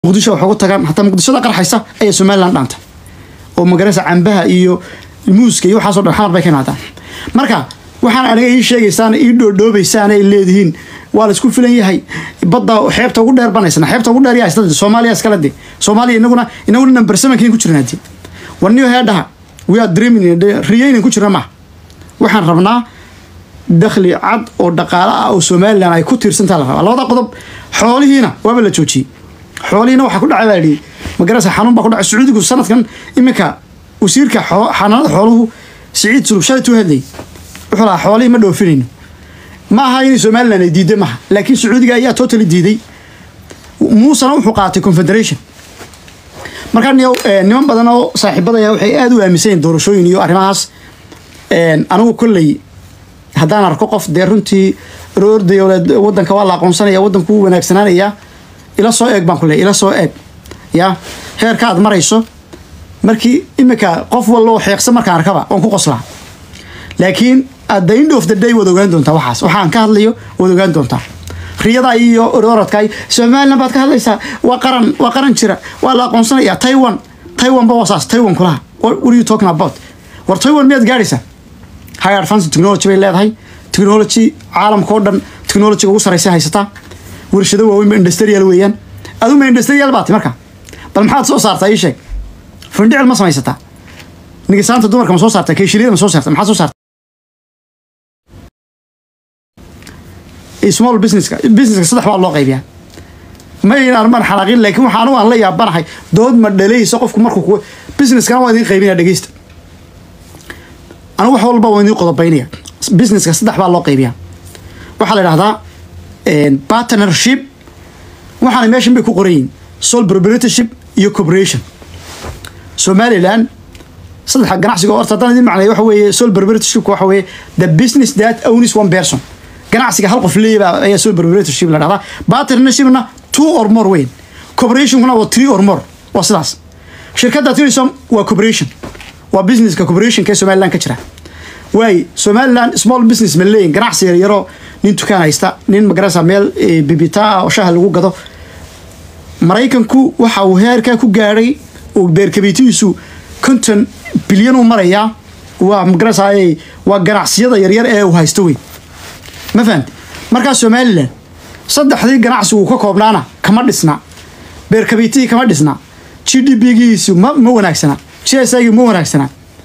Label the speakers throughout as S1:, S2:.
S1: muqdisho wax ugu tagaan hataa muqdishada qarxaysa ayaa somalilan dhaanta oo magaraysa cambaha iyo muuska iyo waxaasoo dhan xamar bay ka imaadaan marka waxaan aniga ii sheegaysaan ii dhoodhoobaysaan ay leedihiin waa la isku filan yahay badda xeebta ugu dheer banaysana xeebta ugu dheer yaa isla soomaaliya iskala de soomaaliya inaguna inaguna number sevenkiin ku jirnaa de warniyo heedhaha we are dreaming riyaynan ku jirna maaha waxaan rabnaa dakhli cad oo dhaqaale ah oo somalilan ay ku tiirsantaa la rabaa labada qodob xoolihiina waaba la joojiyey xoolihiina waxaa ku dhacay baa yidhi magarasa xanuun baa ku dhacay sacuudigu sanadkan iminka wasiirka xanaanada xooluhu siciid sulub shalay tuu hadlayay wuxuu lahaa xoolihii ma dhoofinayno ma aha inay somalilan ay diiday maaha laakiin sacuudiga ayaa totally diiday muusena wuxuu qaatay confederation markaa niman badan oo saaxiibadaya waxay aada u aaminsan yihin doorashooyin iyo arrimahaas anigu kolley haddaan arko qof dee runtii roorday wadanka waa la aqoonsanaya wadanku wuu wanaagsanaanaya ila soo eeg baan ku leey ila soo eeg ya heerka aad marayso markii iminka qof wallo xeeqsa markaan arkaba waan ku qoslaa laakiin at the end of the day waad ogaan doontaa waxaas waxaan ka hadlayo waad ogaan doontaa riyada iyo orodka somalilan baad ka hadlaysaa waa qaran waa qaran jira waa la aqoonsanaya taiwan taiwan ba wasaas taiwan kulaha what are you talking about war taiwan miyaad gaadhaysaa high advance technology bay leedahay technology caalamka oo dhan technologyga ugu saraysa haysataa warshado waaweyn industrial weeyaan aduma industrial baati marka bal maxaad soo saartaa ii sheeg fundhicil ma samaysataa nigisaanta dumarka ma soo saartaa keeshiliyada ma soo saarta maxaad soo saarta small businesska businesska saddex baa loo qaybiyaa ma ayn armaan xanaaqin laakiin waxaan aan la yaabanahay dood ma dhalaysa qofku markuu ku businesskana waa idiin qaybinaya dhegeysta anigu wax walba waa idiin qodobaynaya businesska saddex baa loo qaybiyaa waxaa la idhahdaa partnership waxaana meeshan bay ku qoran yihin sole proprietorship iyo corporation somaliland saddexa ganacsiga horta haddaan idin macnay waxa weeye sole proprietorship waxa weeye the business that owns one person ganacsiga hal qof leeyaba ayaa sole proprietorship la dhahdaa partnershipna two or more weyn corporationkuna waa three or more waa sidaas shirkadda tirisom waa corporation waa businesska corporationka ee somaliland ka jira waay somaliland small business ma leeyin ganacsi yaryaro nin dukaan haysta nin magarasa meel bibita ah oo shaha lagu gado maraykanku waxa uu heerkaa ku gaadhay oo beerkabiitihiisu konton bilyan u marayaa waa magarasa waa ganacsiyada yaryar ee uu haysto weyn ma fahamti markaa somalilan saddexdii ganacsi uu ka koobnaana kama dhisna beerkabiitihii kama dhisna g d p giisu ma ma wanaagsana g s i ma wanaagsana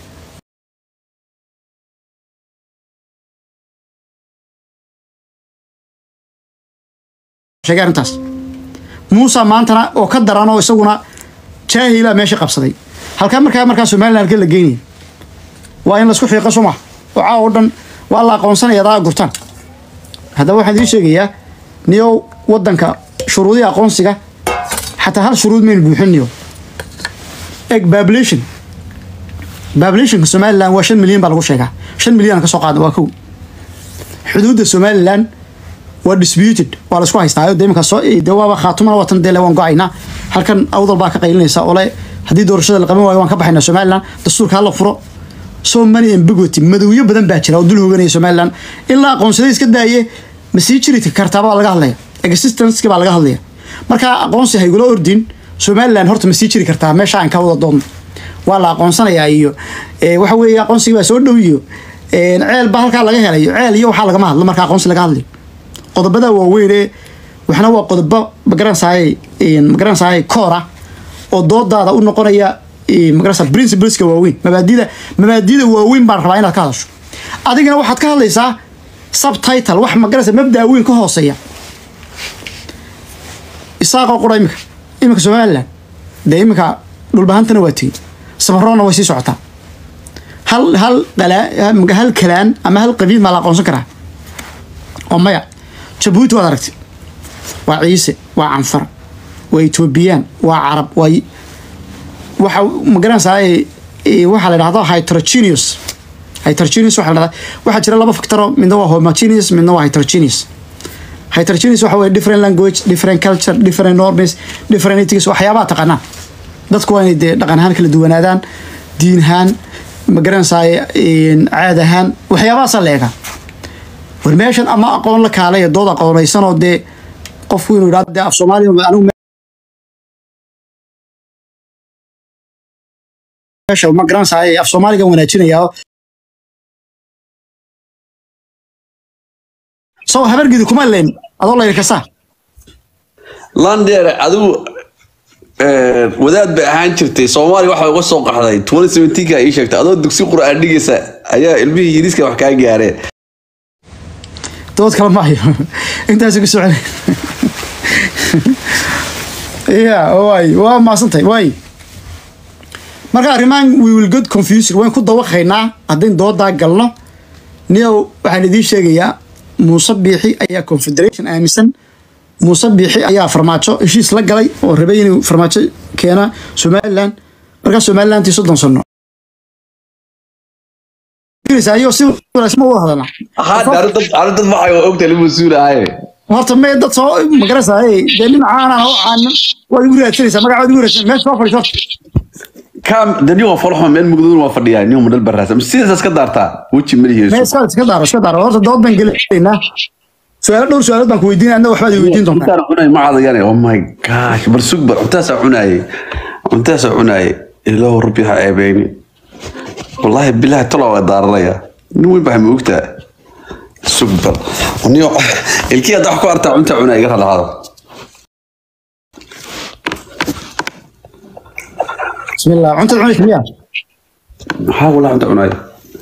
S1: sheegay arrintaas muusa maantana oo ka daran oo isaguna jaahila meesha qabsaday halkaa markaa markaa somalilan halka la geynaya waa in laisku xiiqo soo maha oo caawa o dhan waa la aqoonsanaya adaa gurtaan haddaba waxaan idiin sheegayaa niyow waddanka shuruudihii aqoonsiga xataa hal shuruud maynu buuxin niyo eg babulation babulationka somalilan waa shan milyan baa lagu sheegaa shan milyan ka soo qaada waa kow xuduudda somalilan waa disputed waa laisku haystaa de iminka soo de waaba khaatumana watan dele waan go-aynaa halkan awdal baa ka qaylinaysa ole haddii doorashada la qaban waayo waan ka baxaynaa somalilan dastuurka hala furo so many ambiguity madowyo badan baa jira oo dul hooganaya somalilan ilaa aqoonsaday iska daaye ma sii jiri kartaa baa laga hadlaya existenceki baa laga hadlaya markaa aqoonsi haygula ordin somalilan horta ma sii jiri kartaa meesha aan ka wada doonno waa la aqoonsanayaa iyo waxa weeye aqoonsigii baa soo dhow iyo ceel baa halkaa laga helayo ceel iyo waxaa lagama hadlo marka aqoonsi laga hadlayo qodobada waaweyn ee waxna waa qodobo magaransahay magaransahay koora oo doodaada u noqonaya magarasa principleska waaweyn mabaadida mabaadida waaweyn baan rabaa inaad ka hadasho adigana waxaad ka hadlaysaa subtitle wax magarasa mabdaa weyn ka hooseeya isaaqoo qura iminka iminka somaliland dee iminka dhulbahantana waa tegey safaroona way sii socotaa hal hal qalaa hal kalaan ama hal qabiil maa la aqoonsan karaa oo maya jabuuti waad aragtay waa ciise waa canfar waa etoobiyaan waa carab waa waxa magaranaysaa waxaa la dhahdo heterogeneous heterogeneous waxa la dhahdaa waxaa jira laba factoro midna waa homogeneous midna waa heterogeneous heterogeneous waxa weeye different language different culture different norms different ethics waxyaabaha taqaanaa dadku waa inay dee dhaqan ahaan kala duwanaadaan diin ahaan magaranaysaa caad ahaan waxyaabahaasaa la eegaa war meeshan ama aqoon la kaalay dood aqoonaysanoo dee qofku inuu idhahdo dee af soomaaliya anigu meesha ma garanaysaay af soomaaliga wanaajinayaa soo habargidi kuma leen adoo layli kasaa
S2: lander adigu eh, wadaad bay ahaan jirtay soomaaliya waxa uga soo qaxday 2017 ka ii sheegtay adoo dugsi qur'aan dhigaysa ayaa ilmihii yiriska wax kaa gaareen
S1: dood kale ma hayo intaas ku socon ya waay waa maasantay waay marka arrimahan we will get confused waan ku dawaqaynaa haddayn doodaa galno niyow waxaan idiin sheegayaa muuse biixi ayaa confederation aaminsan muuse biixi ayaa farmaajo heshiis la galay oo rabay inuu farmaajo keena somaliland markaa somalilantii soddon sano ayo si wanaagsan ma wada hadalnaa
S2: hadda arrintan arrintan waxay ogtahay lagu masuulahay
S1: horta mee dad soo magarasaaye dee nin caanaan oo caanan waad igu raadsanaysaa magacaad igu raadsan meesha soo fadhiiso
S2: kam dani waa foloxo meel mugdadun waa fadhiyaa nin madal baraasa sidaas iska daartaa weji
S1: mee
S2: malihiisu
S1: iska iska daaro iska daaro horta dood baan gelaynaa su-aalo dhowr su-aalood baan ku weydiinaya adna waxbaad i weydiin doontaa
S2: intaan cunay ma cadayane oh my gosh bar sug bar cuntaasaa cunaayey cuntaasaa cunaayey ilaahu rabbi ha ceebeyni wallaahi bilaahi talo waa daaranaya nin weyn baa ma ogtaa sug bar niyo ilkii hadda wax ku artaa cunta cunaa iga ralahaada
S1: bismillah cuntada cunaysa miya
S2: maxaa walaa cunta cunaaya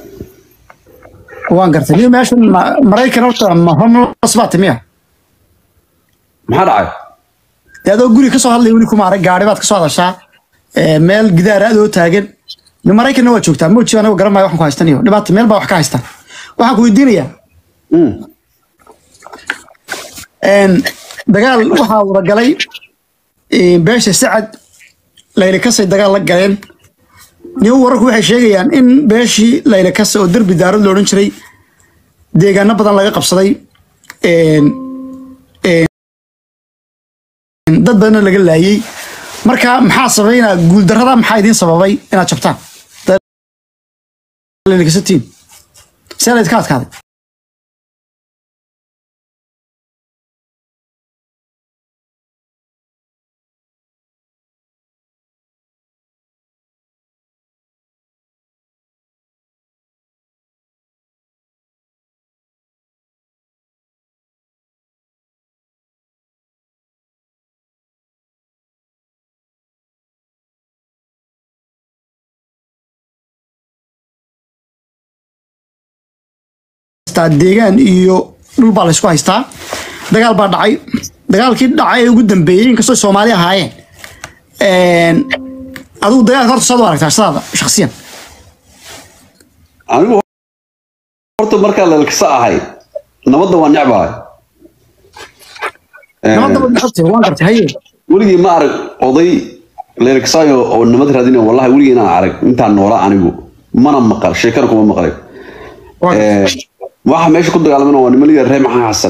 S1: waan gartay niyo meeshan ma- maraykan horta ma homeless baa timiya
S2: maxaa dhacay
S1: dee adoo guri kasoo hadlaya weli kuma arag gaari baad kasoo hadashaa ee, meel gidaar adoo taagan ni maraykanna waa joogtaa moji anago garan maayo waxaan ku haystan iyo dhibaata meel baa wax ka haystaan waxaan ku weydiinayaa
S2: Mm.
S1: een, dagaal waxaa wada galay een, beesha sacad layli kasay dagaal la galeen niyo wararku waxay sheegayaan in beeshii layli kase oo derbi daarad lo odhan jiray deegaano badan laga qabsaday een, een, dad badanna laga laayay marka maxaa sabaynaa guuldarrada maxaa idiin sababay inaad jabtaan layli kasatiin see laydka adkaaday haystaa deegaan iyo dhul baa laysku haystaa dagaal baa dhacay dagaalkii dhacay ee ugu dambeeyey inkastoo soomaali ahaayeen een, adigu dagaalka horta saad u aragtaa sidaada shaksiyan
S2: anigu horta markaa lalkasa ahay nabadda waa necbahay
S1: nabadaba maxabtay waan gartay haye
S2: weligii ma arag oday leelkasaayo oo nabad raadinayo wallahi weligii inaan arag intaan noolaa anigu mana maqal sheekana kuma maqlay
S1: waan gartay.
S2: Eh, waxa meesha ku dagaalamana waa niman liga reer maxaa xasan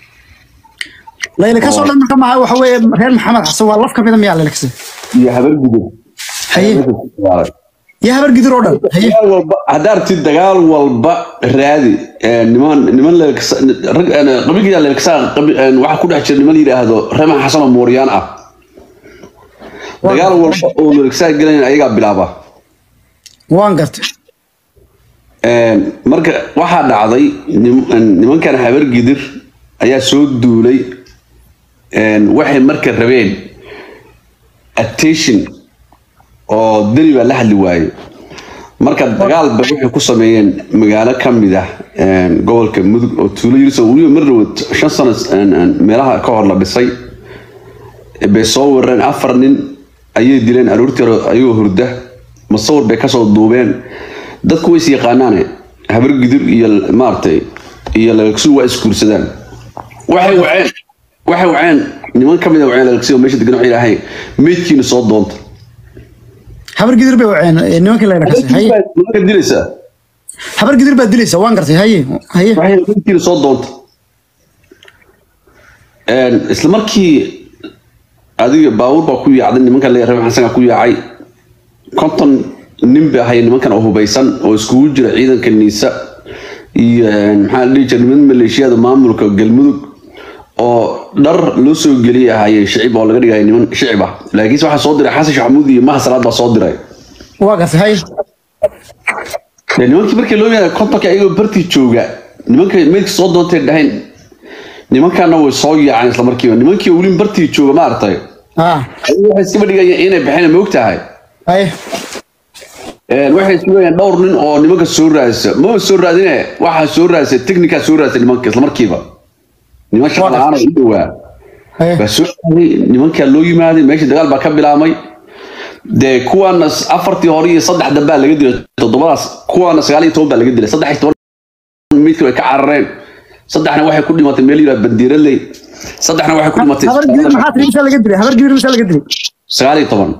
S1: layla kasoo dhan marka maaha waxa weeye reer maxamed xasan waa laf ka mida miyaa layla kase
S2: iyo habar gudo
S1: haye iyo habar gidir oo dhan haye
S2: dagaal walba haddaa aragtid dagaal walba raadi Eh, niman niman leelkasa rag eh, qabiilka leelkasa waxaa ku dhex jira niman la yidhaahdo reer maxaa xasan oo mooryaan ah dagaal walba oo leelkasa gelayan ayagaa bilaaba
S1: waan gartay
S2: Een, marka waxaa dhacday nim- nimankan habar gidir ayaa soo duulay een, waxay marka rabeen attention oo deni baa la hadli waaye marka dagaalba waxay ku sameeyeen magaalo ka mid ah een, gobolka mudug oo tuulo yiriso weliba mar dhawood shan sano een, een, meelaha ka hor la dhisay bay soo weerareen afar nin ayay dileen aroortii hore ayagoo hurda masawir bay kasoo duubeen dadku way is yaqaanaane habar gidir iyo maaragtay iyo lalagsu waa isguursadaan waxay waceen waxay waceen niman ka mid a waceen lalagsi oo meesha degan waxay yidhaahay meydkiina soo doonta
S1: habar gidir bay waceen ee, nimankii layla kase haye
S2: nimanka dilaysaa
S1: habar gidir baa dilaysa waan gartay haye haye
S2: waxay meydkiina soo doonta Een, isla markii adiga baabuur baa ku yaacday nimankan leeyahay reer xasan ku yaacay konton nin bay ahay nimankan oo hubeysan oo iskugu jira ciidanka niisa iyo een, maxaa la dhihi jiray niman maleeshiyada maamulka galmudug oo dhar loo soo geliyay ahaayeen shicib oo laga dhigaya niman shicib ah laakiinse waxaa soo diray xasan shaxamuud iyo maha salaad baa soo diray
S1: waa gartay hay
S2: dee nimankii markii loo yimaada kontonka ayagoo bartii jooga nimanka meydka soo doontay dhahayn nimankaana way soo yaaceen isla markiiba nimankii weli bartii jooga maaragtay
S1: ah
S2: ayagu waxay iskaba dhigayaan inay baxeen ma ogtahay
S1: hay
S2: Een, waxay sugayaan dhowr nin oo nimanka soo raadisa maba soo raadine waxaa soo raadisa technica soo raadisa nimanka isla markiiba niman shaqa la-aan oo u dhowaa
S1: hay
S2: baa soo aaday nimankaa loo yimaaday meesha dagaal baa ka bilaabmay dee kuwaana s- afartii hore iyo saddex dambaa laga dilay toddobadaas kuwaana sagaal iyo toban baa laga dilay saddex iyo toban midka way ka carareen saddexna waxay ku dhimatay meel yidhaha bandiiraley saddexna waxay ku dhimatay
S1: habar gidir maxaa tiri misaa laga dilay habar gidir misaa laga dilay
S2: sagaal iyo toban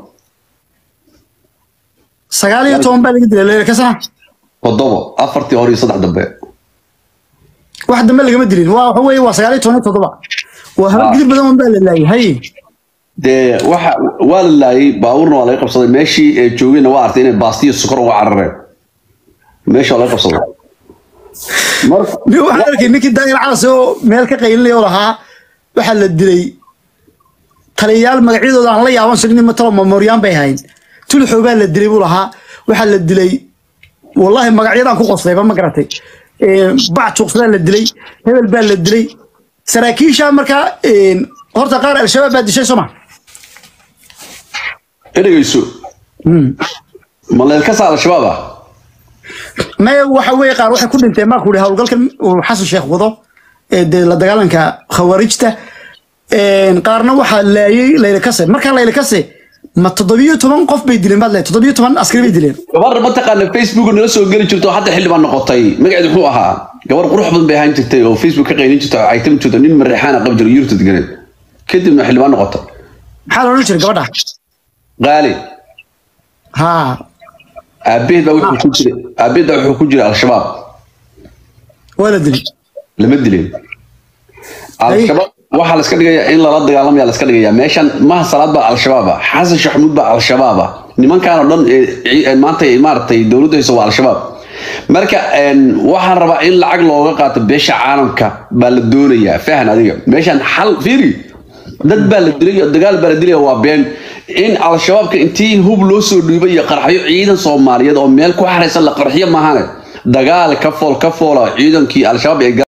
S1: sagaal iyo toban baa laga dilay leela kasana
S2: toddobo afartii hore iyo saddex dambe
S1: wax dambe lagama dilin waa waxa weeye waa sagaal iyo toban iyo toddoba waa habar
S2: Ah.
S1: gidir badan un baa la laayay hay
S2: dee waxa waa la laayay baabuurna waa laga qabsaday meeshii ay joogeenna waa artay inay baastiyo sokor uga carareen meesha waa laga qabsaday marka
S1: nin waxaan arkay ninkii daayir calas oo meel ka qaylinaya oo lahaa waxaa la dilay taliyayaal magacyadooda aan la yaaban jirin matalo memoriaan bay ahayn tulxoo baa la dilay buu lahaa waxaa la dilay wallahi magacyadaan ku qoslayba ma garatay Een, bac juuqsadaa la dilay hebel baa la dilay saraakiisha markaa een, horta qaar al-shabaab baa dishay sooma
S2: ereyeyso ma leelkasa al-shabaab ah
S1: maya waxa weeye qaar waxay ku dhinteen maa ku ihi howlgalkan uu xasan sheekh wado ee dee la dagaalanka khawaarijta Een, qaarna waxaa laayay layla kase markaa layla kase ma toddobiyo toban qof bay dileen baad leedahay toddobiyo toban askari bay dileen
S2: gabar mataqaana facebook nala soo geli jirto oo hadda xildhibaan noqotay magaceedu muxuu ahaa gabar qurux badan bay ahaan jirtay oo facebook ka qaylin jirta oo caytami jirto nin mareexaana qabi jiro yurta deganeed kadibna xildhibaan noqotay
S1: maxaa la odhan jiray gabadha
S2: qaali
S1: haa
S2: aabaheed baa wuxuu ku jiray aabaheed baa wuxuu ku jiray al-shabaab
S1: waa la dilay
S2: lama dileen al-shabaab waxaa la iska dhigayaa in lala dagaalamaya la iska dhigayaa meeshan maha salaad baa al-shabaab ah xasan shaxmuud baa al-shabaab ah nimankaan oo dhan ee- ee maanta ay maaragtay dowladdu hayso waa al-shabaab marka een, waxaan rabaa in lacag looga qaato beesha caalamka baa la doonayaa fahan adiga meeshan xal fiiri dad baa la dilay dagaal baa la dilaya waa been in al-shabaabka intii hub loo soo dhiibay iyo qarxyo ciidan soomaaliyeed oo meel ku xaraysan la qarxiyo maahane dagaal ka fool ka foola ciidankii al-shabaab ee